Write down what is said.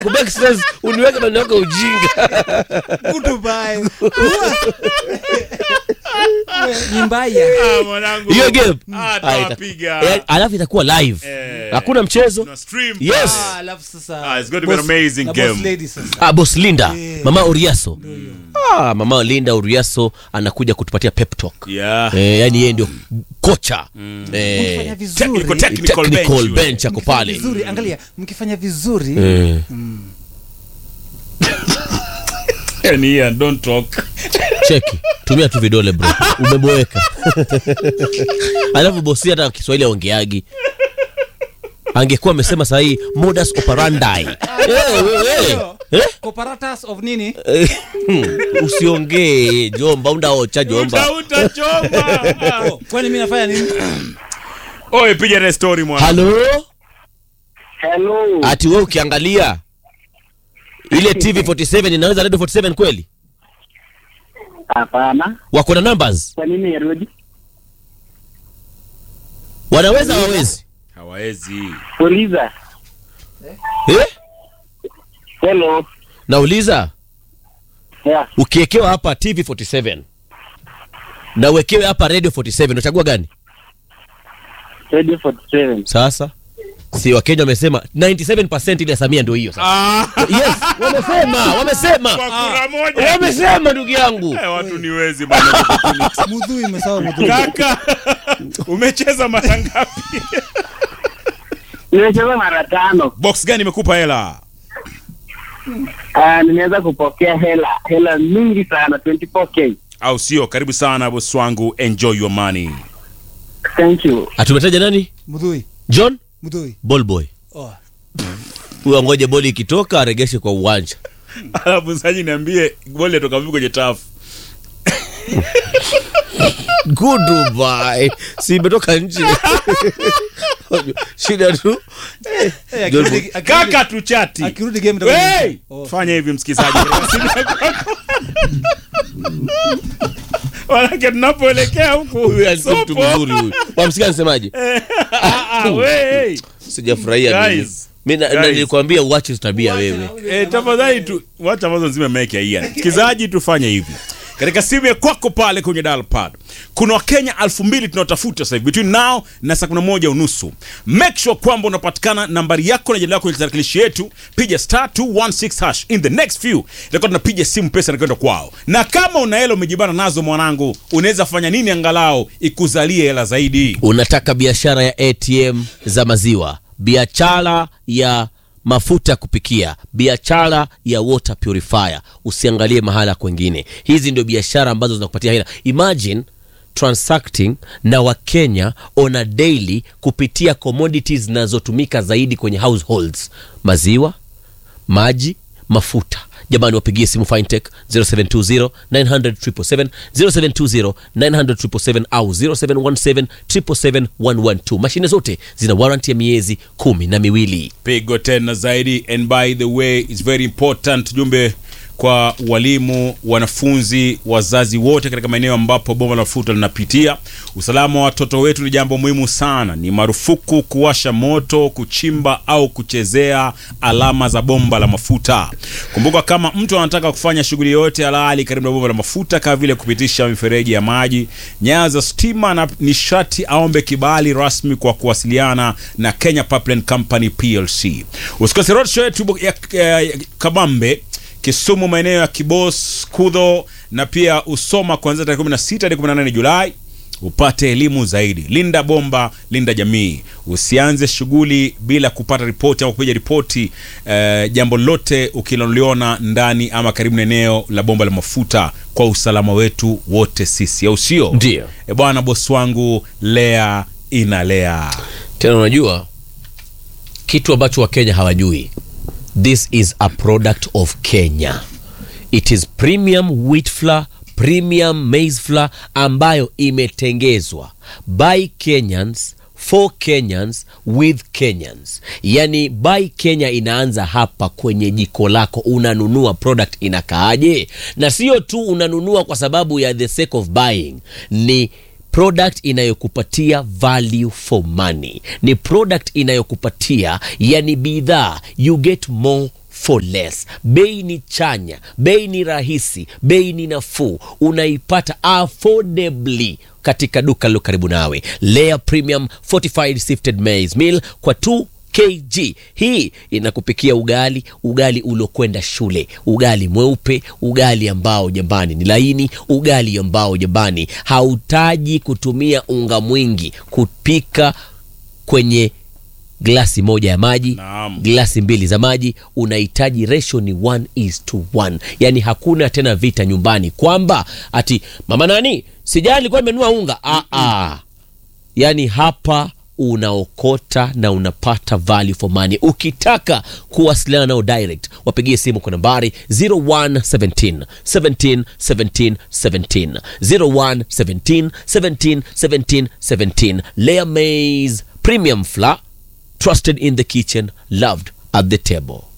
Backstairs, uniweke maneno yako ya ujinga Goodbye. Ni mbaya. Ah, mwanangu. hiyo game Ah, Ah, tawapiga. ita- eh, alafu itakuwa live Eh. hakuna mchezo Tuna stream. Yes. Ah, alafu sasa. Ah, it's going to be an boss- amazing na game. boss lady sasa. ah, boss linda mama uriaso ah, mama linda uriaso anakuja kutupatia pep talk Yeah. eh, yani yeye ndio kocha Mkifanya eh, vizuri. Technical, technical bench technical yule. bench ako mkifanya pale vizuri, angalia, mkifanya vizuri Eh. Yani, Ian, don't talk. cheki tumia tu vidole bro umeboeka alafu bosi hata kiswahili aongeagi angekuwa amesema sahii modus operandi Eh, wewe. Eh? Comparatus of nini? Eh, usiongee jomba undaocha jomba Uta- utachoma. Oh, kwani mimi nafanya nini? Oye, piga ile story mwana. halo Hello. ati we ukiangalia ile tv 47 inaweza radio 47 kweli Hapana. wako na numbers Kwa nini yarudi? wanaweza wawezi Hawezi. Uliza. eh? Hello. nauliza Yeah. ukiekewa hapa tv 47 na uwekewe hapa radio 47 unachagua gani Radio 47. sasa si wakenya wamesema 97 ile ya samia ndio hiyo sasa Ah, yes wamesema wamesema kwa kura moja. wamesema ndugu yangu Eh, watu ni wezi bana. Mudhui imesahau mudhui. Kaka, umecheza mara ngapi? Nimecheza mara tano. Box gani imekupa hela? Ah, nimeweza kupokea hela hela mingi sana 24k. Au sio? Karibu sana boss wangu, enjoy your money. Thank you. atumetaja nani Mudhui. john Mudhui. ballboy Oh. huyo ngoje boli ikitoka aregeshe kwa uwanja Alafu saji niambie goli atoka vipi kwenye tafu. goodbye si imetoka nje shida tu Eh, akirudi- akirudi- Kaka tuchati. akirudi game itakuwa Hey! ni- Oh. Fanya hivi msikizaji. Wanake tunapoelekea huku. huyu alikuwa mtu sopo. mzuri huyu wamsikia nisemaje Ah, ah, we. sijafurahia mimi. Guys. mi na- na Guys. nilikwambia uache tabia wewe Eh, tafadhali tu wacha ambazo nzime meke ya Ian. Msikizaji tufanye hivi. Katika simu ya kwako pale kwenye dial pad kuna wakenya elfu mbili tunaotafuta sasa hivi between now na saa kumi na moja unusu. Make sure kwamba unapatikana nambari yako na jina lako kwenye tarakilishi yetu, piga star 216 hash. In the next few itakuwa tunapiga simu, pesa inakwenda kwao. Na kama una hela umejibana nazo, mwanangu, unaweza fanya nini angalau ikuzalie hela zaidi? unataka biashara ya atm za maziwa biashara ya mafuta ya kupikia biashara ya water purifier usiangalie mahala kwengine hizi ndio biashara ambazo zinakupatia hela imagine transacting na wakenya on a daily kupitia commodities zinazotumika zaidi kwenye households maziwa maji mafuta jamani wapigie simu fintech 0720 900 777 0720 900 777 au 0717 777 112 mashine zote zina warranty ya miezi kumi na miwili pigo tena zaidi and by the way it's very important jumbe kwa walimu wanafunzi wazazi wote katika maeneo ambapo bomba la mafuta linapitia usalama wa watoto wetu ni jambo muhimu sana ni marufuku kuwasha moto kuchimba au kuchezea alama za bomba la mafuta kumbuka kama mtu anataka kufanya shughuli yoyote halali karibu na bomba la mafuta kama vile kupitisha mifereji ya maji nyaya za stima na nishati aombe kibali rasmi kwa kuwasiliana na kenya pipeline company plc usikose roadshow yetu ya, ya, ya kabambe kisumu maeneo ya kibos kudho na pia usoma kuanzia tarehe 16 hadi 18 julai upate elimu zaidi linda bomba linda jamii usianze shughuli bila kupata ripoti au kupiga ripoti eh, jambo lote ukiloliona ndani ama karibu na eneo la bomba la mafuta kwa usalama wetu wote sisi au sio Ndio. e bwana bosi wangu lea inalea tena unajua kitu ambacho wakenya hawajui this is a product of kenya it is premium wheat flour premium maize flour ambayo imetengezwa by kenyans for kenyans with kenyans yani by kenya inaanza hapa kwenye jiko lako unanunua product inakaaje na sio tu unanunua kwa sababu ya the sake of buying ni product inayokupatia value for money ni product inayokupatia yani bidhaa you get more for less bei ni chanya bei ni rahisi bei ni nafuu unaipata affordably katika duka lilo karibu nawe Lea Premium Fortified Sifted Maize Meal kwa 2 kg hii inakupikia ugali ugali uliokwenda shule ugali mweupe ugali ambao jambani ni laini ugali ambao jambani hautaji kutumia unga mwingi kupika kwenye glasi moja ya maji Naam. glasi mbili za maji unahitaji ratio ni 1 is to 1 yaani hakuna tena vita nyumbani kwamba ati mama nani sijali alikuwa imenunua unga ah, ah. yaani hapa unaokota na unapata value for money ukitaka kuwasiliana nao direct wapigie simu kwa nambari 0117 17 17 17 0117 17 17 17 Layer Maize Premium Flour trusted in the kitchen loved at the table